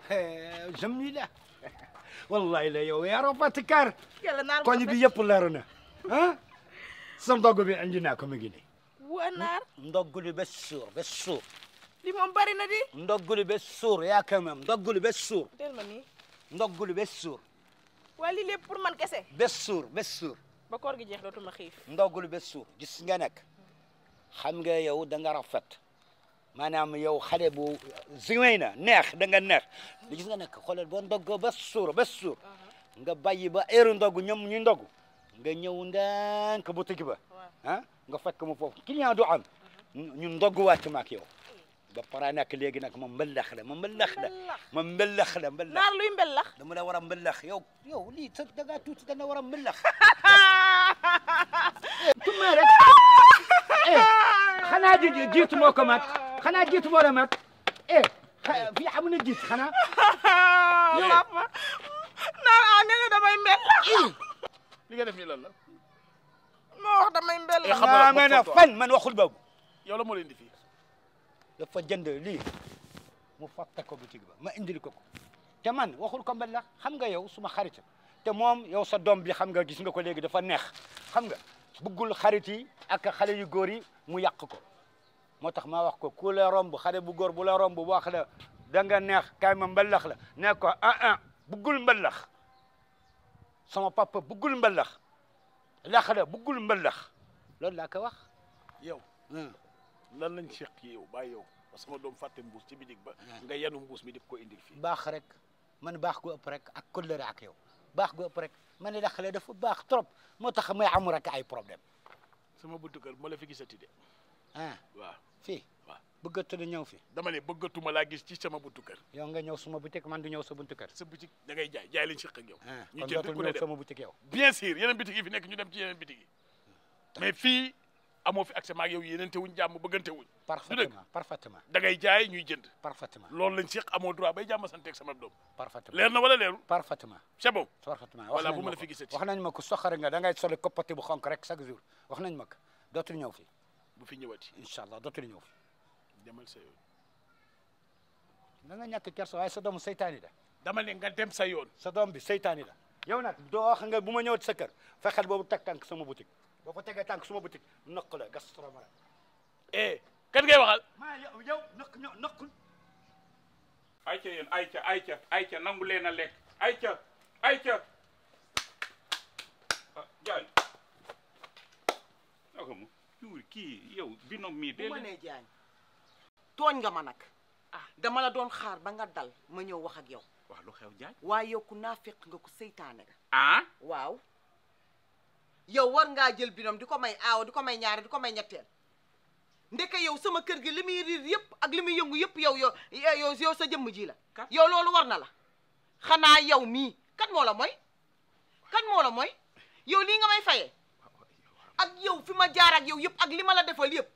jëm nii la wallahi la yow yaa rafet kar yàlla naar koñ bi yëpp leeru na ah sa ndogg bi andi naa ko mu ngi nii waa naar ndogguli ba suur ba suur li moom bari na di ndogguli ba suur yaa quand même ndogguli ba suur del ma nii ndogguli ba suur waa lii lépp pour man kese ba suur ba suur ba koor gi jeex dootuma xiif ndogguli ba suur gis nga nag xam nga yow da nga rafet maanaam yow xale bu ziwéy na neex da nga neex gis nga nag xoolal boo ndoggoo ba suur ba suur nga bàyyi ba heure ndogg ñoom ñu ndogg nga ñëw ndànk boutique ba ah nga fekk mu foofu client du am ñu ndogg wàcc ma ak yow ba pare nag léegi nag ma mbëllax la ma mbëllax la ma mbëllax la mbëllax naar luy mbellax dama la war a mbëllax yow yow lii sa da ngaa tuuti da nga war a mbëllax tuma rek eh xanaa ji jiitu moo ko mat xanaa jiitu moo la mat eh fii xam na jiit xanaa papa naar a nee na damay mbellax li nga def nii lan la moo wax damay mbellax xam nga maa mën a fan man waxul boobu yow la moo leen di fii dafa jënd lii mu fàtte ko boutique ba ma indil ko ko te man waxul ko mbel la xam nga yow suma xarit te moom yow sa doom bi xam nga gis nga ko léegi dafa neex xam nga bëggul xarit yi ak xale yu góor yi mu yàq ko moo tax ma wax ko ku la romb xale bu góor bu la romb wax la da nga neex kaay ma mbalax la ne ko ah ah bëggul mbalax sama papa bëggul mbalax lax la bëggul mbalax loolu laa ko wax yow lan lañ seq yow bàyyi yow ba sama doom fàtte mbuus ci bitig ba nga yanu mbuus mi di ko indil fii baax rek man baax gu ëpp rek ak kóllëre ak yow baax gu ëpp rek man ne la xale dafa baax trop moo tax may am rek ay problème sama buntu kër ma la fi gisati de ah waaw fii waaw bëggatu na ñëw fi dama ne bëggatuma laa gis ci sama buntu kër yow nga ñëw suma boutique man du ñëw sa buntu kër sa boutique da ngay jaay jaay lañ seq ak yow ah ñu kon jënd dootul ku ne ñëw dem sama boutique yow bien sûr yeneen bitig yi fi nekk ñu dem ci yeneen bitig yi mais fii amoo fi accès maag yow yenente wuñ jàmm bëggante wuñ parfaitement parfaitement da ngay jaay ñuy jënd parfaitement loolu lañ seq amoo droit bay jàmm santeeg sama doom parfaitement leer na wala leerul parfaitement c'est bon parfaitement Voilà, wax bu nañ ma ma la ko fi gisati. wax nañ ma ko soxare nga da ngay soli koppati bu xonk rek chaque jour wax nañ ma ko dootul ñëw fi bu fi ñëwati incha allah dootul ñëw fi demal sa yoon da nga ñàkk kersa waaye sa doomu seytaani la dama ne nga dem sa yoon sa doom bi seytaani la yow nag doo wax nga bu ma ñëwati sa kër fexeel boobu teg tànk sama boutique boo fa tegee tànk sama boutique nëq la gas trop eh kan ngay waxal maa yow yow nëq ño nëqul ayca yéen ayca ayca ayca nangu leen a lekk ayca ayca ah Diagne naka mu yuuri kii yow binom mii bu dee ma nee jaañ tooñ nga ma nag ah dama la doon xaar ba nga dal ma ñëw wax ak yow wax lu xew Diagne waaye yow ku naafeq nga ku seytaane nga ah waaw yow war ngaa jël binom di ko may aaw di ko may ñaare di ko may ñetteel ndeke yow sama kër gi li muy riir yëpp ak li muy yëngu yëpp yow yow yow yow sa jëmm ji la Kat. yow loolu war na la xanaa yow mii kan moo la mooy kan moo la mooy yow lii nga may fayee ak yow fi ma jaar ak yow yëpp ak li ma la defal yëpp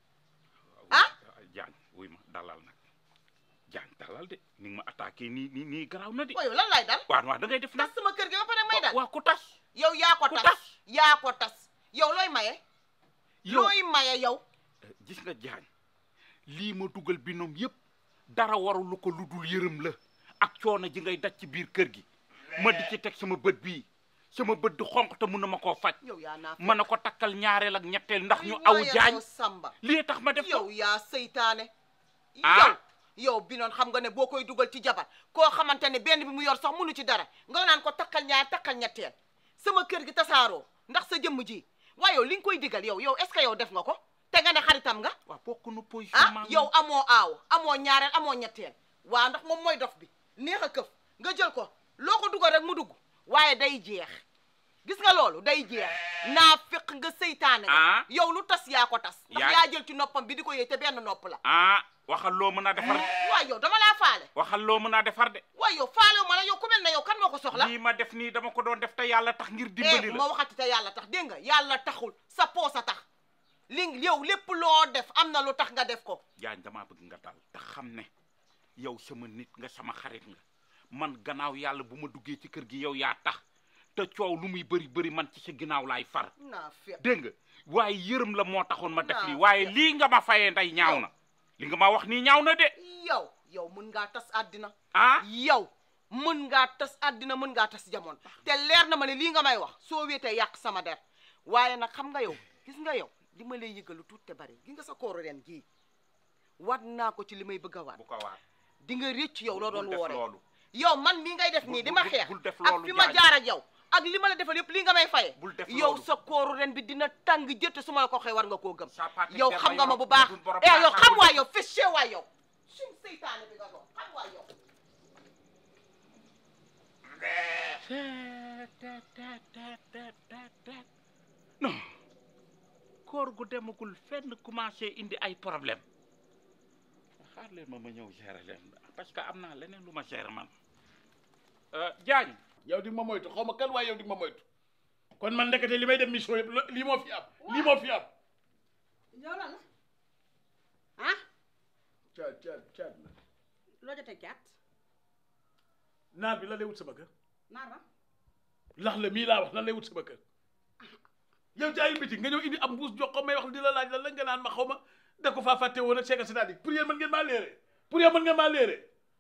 ah Diagne wuy ma dalal nag Diagne dalal de ni nga ma attaqué nii nii nii garaaw na de waaw yow lan lay dal waaw waaw da ngay def nag tas sama kër gi ba pare may dal waaw ku tas yow yaa ko ku tas tas. yaa ko tas yow looy maye yow looy maye yow gis nga Diagne lii ma dugal binom yëpp dara warulu ko lu dul yërëm la ak coono ji ngay daj ci biir kër gi ma di ci teg sama bët bii sama bët di xonq te mun na ma koo faj yow yaa naa mën na ko takkal ñaareel ak ñetteel ndax ñu aw jaañ samba lii tax ma def ko yow yaa seytaane Ah. yow yow bi noon xam nga ne boo koy dugal ci jabar koo xamante ne benn bi mu yor sax munu ci dara nga naan ko takkal ñaar takkal ñetteel sama kër gi tasaaroo ndax sa jëmm ji waaye yow li nga koy digal yow yow est-ce que yow def nga ko te nga ne xaritam nga waaw bokk nu position ah maa ngi yow amoo aaw amoo ñaareel amoo ñetteel waa ndax moom mooy dof bi neex a këf nga jël ko loo ko dugal rek mu dugg waaye day jeex gis nga loolu day jeex naa fekk nga seytaane nga Ah. yow lu tas yaa ko tas ndax Yaa- yaa jël ci noppam bi di ko yëy te benn nopp la ah waxal loo mën a defar waaye yow dama laa faale waxal loo mën a defar de waaye yow faalewu ma la yow ku mel ne yow kan moo ko soxla lii ma def nii dama ko doon def te yàlla tax ngir eh dimbali bu la ma waxati te yàlla tax dégg nga yàlla taxul sa poos a tax li yow lépp loo def am na lu tax nga def ko jaañ damaa bëgg nga dal te xam ne yow sama nit nga sama xarit nga man gannaaw yàlla bu ma duggee ci kër gi yow yaa tax te coow lu muy bëri bëri man ci sa ginnaaw laay far naa fekk dégg nga waaye yërëm la moo taxoon ma def Naa lii waaye fekk. lii nga ma fayee nday ñaaw na li nga ma wax nii ñaaw na de yow yow mën ngaa tas àddina ah yow mën ngaa tas àddina mën ngaa tas jamono te leer na ma ne lii nga may wax soo wéetee yàq sama der waaye nag xam nga yow gis nga yow li ma lay yëgalu tuut te bari gis nga sa kooru ren gii waat naa ko ci li may bëgg a waat bu ko waat di nga récc yow loo doon bul def woore loolu yow man mii ngay def nii di ma bul- xeex bul def ak loolu, fi ma Diagne. jaar ak yow ak li ma la defal yëpp lii nga may faye bul def yow loolu. sa kooru ren bi dina tàng jëtt su ma la ko waxee war nga koo gëm Sa pàtte yow der xam ba nga ma yow, bu baax dugul borom eh yow paaka xam bu waa dugg. yow fessé waa yow suñ seytaane bi nga doon xam waa yow non koor gu demagul fenn commencé indi ay problème xaar leen ma ma ñëw gérer leen parce que am naa leneen lu ma gérer man Diagne yow di nga ma moytu xaw ma kan waaye yow di nga ma moytu kon man ndekete li may dem mission yëpp lo- lii moo fi am lii moo fi am yow lan la ah caat caat caat la loo jotee caat naar bi lan lay wut sama kër naar ba lax la mii laa wax lan lay wut sama kër yow jaayu biti nga ñëw indi am mbuus jox ko may wax di la laaj lan la nga naan ma xaw ma da ko faa fàtte woon ak seeka c'est-à-dire pour yéen mën ngeen maa léere pour yéen mën ngeen maa léere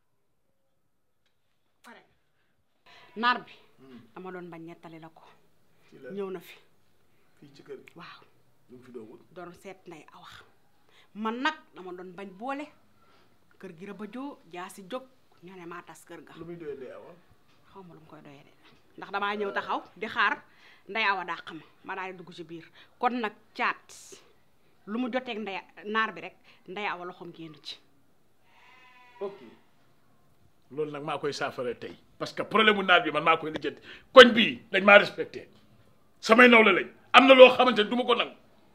pare naar bi dama doon bañ ñettali la ko ci la ñëw na fi fii ci kër gi waaw lu mu fi doon wut doon seet nday awa man nag dama doon bañ boole kër gi rëba joo jaasi jóg ñu ne maa tas kër ga lu muy doyee dee awa xaw ma lu mu koy doyee de ndax damaa ñëw taxaw di xaar nday awa dàq ma ma daal di dugg ci biir kon nag caat lu mu joteeg nday naar bi rek nday awa loxoom génn ci ok loolu nag maa koy saafara tey parce que problème mu naar bi man maa koy lijjanti koñ bii dañ maa respecté samay nawle lañ am na loo xamante ne du ma ko nangu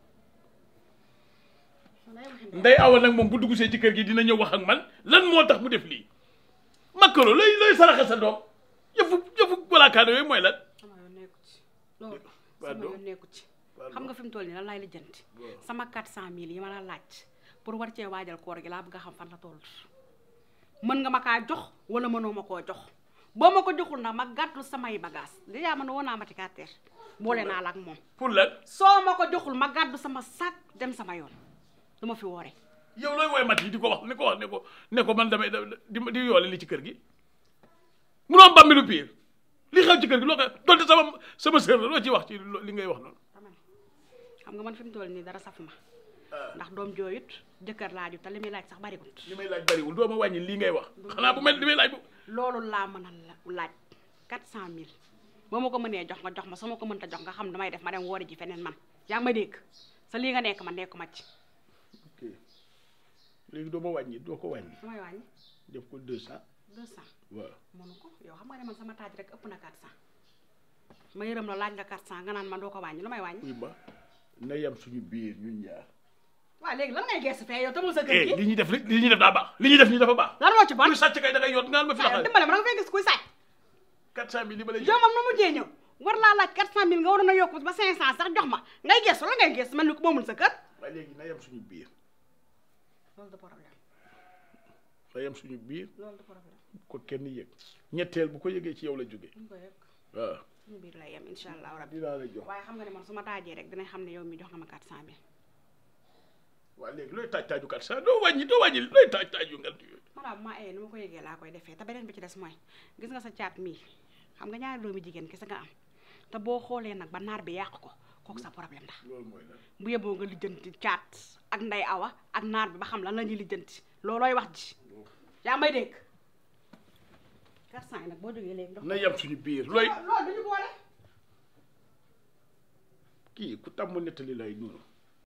nday awa nag moom bu dugg see ci kër gi dina ñëw wax ak man lan moo tax mu def lii makkaro looy looy saraxe sa doom yëfu yëfu walaakaane yooyu mooy lan sama yoon nekku ci loolu Pardon? sama yoon nekku ci xam nga fi mu toll nii lan laay lijjanti sama 400000 yi ma la laaj pour war cee waajal koor gi laa bëgg a xam fan la toll mën nga ma kaa jox wala mënoo ma koo jox boo ma ko joxul nag ma gàttu samay bagage déjà man woo naa Matikater boole naa la ak moom pour lan soo ma ko joxul ma gàddu sama sac dem sama yoon du ma fi woore yow looy woy mat yi di ko wax ni ko wax ne ko ne ko man damay di di yoole li ci kër gi munoo am bàmmilu piir li xew ci kër gi loo koy donte sama sama sœur la loo ciy wax ci lo- li ngay wax noonu dama ne xam nga man fi mu toll nii dara saf ma ndax doom jooyut jëkkër laaju te li muy laaj sax bariwut li may laaj bariwul doo ma wàññi lii ngay wax xanaa bu mel li may laaj bu loolu laa mën a la- laaj 400000 boo ma ko mënee jox nga jox ma su ma ko mënta jox nga xam damay def ma dem woori ji feneen man yaa ngi may dégg sa lii nga nekk man nekku ma ci ok léegi doo ma wàññi doo ko wàññi damay wàññi def ko deux cent 200 waaw mënu ko yow xam nga ne man sama taaj rek ëpp na 400 ma yërëm la laaj nga 400 nga naan man doo ko wàññi lu may wàññi uy ma na yem suñu biir ñun ñaar waaw léegi lan ngay gees fee yow tamul sa kër eh gi li ñuy def li ñuy def daa baax li ñuy def nii dafa baax lan moo ci bon kuy sàcc kay da ngay yot nga ma fi waaw laxal dimbale ma da nga fay gis kuy sàcc quatre cent mille li ma lay yow jox moom nu mujjee ñëw war laa laaj 400000 nga waroon a yokk ba 500 sax jox ma ngay gees la ngay gees man ni ko moomul sa kër waaye léegi na yem suñu biir loolu du problème na yem suñu biir loolu du problème ko kenn yëg ñetteel bu ko yëgee ci yow la jógee ñu ko yëg waaw suñu biir lay yem incha allah rabbi dinaa la jox waaye xam nga ne man su ma taajee rek dinañ xam ne yow mi jox nga ma 400000 waaw léegi looy taaj taaju quatre cent doo wàññi doo wàññi looy taaj taaju ngant yooyu maanaam bu ma ayee ni ma ko yëgee laa koy defee te beneen bi ci des mooy gis nga sa caat mii xam nga ñaari doomi jigéen kese nga am te boo xoolee nag ba naar bi yàq ko kooku sa problème la loolu mooy lan bu yeboo nga lijjanti caat ak nday awa ak naar bi ba xam lan la ñuy lijjanti loolooy wax ji yaa may dégg 400 yi nag boo jógee léegi dox na yem suñu biir looy loolu duñu boole kii ku tàmm nettali lay nuru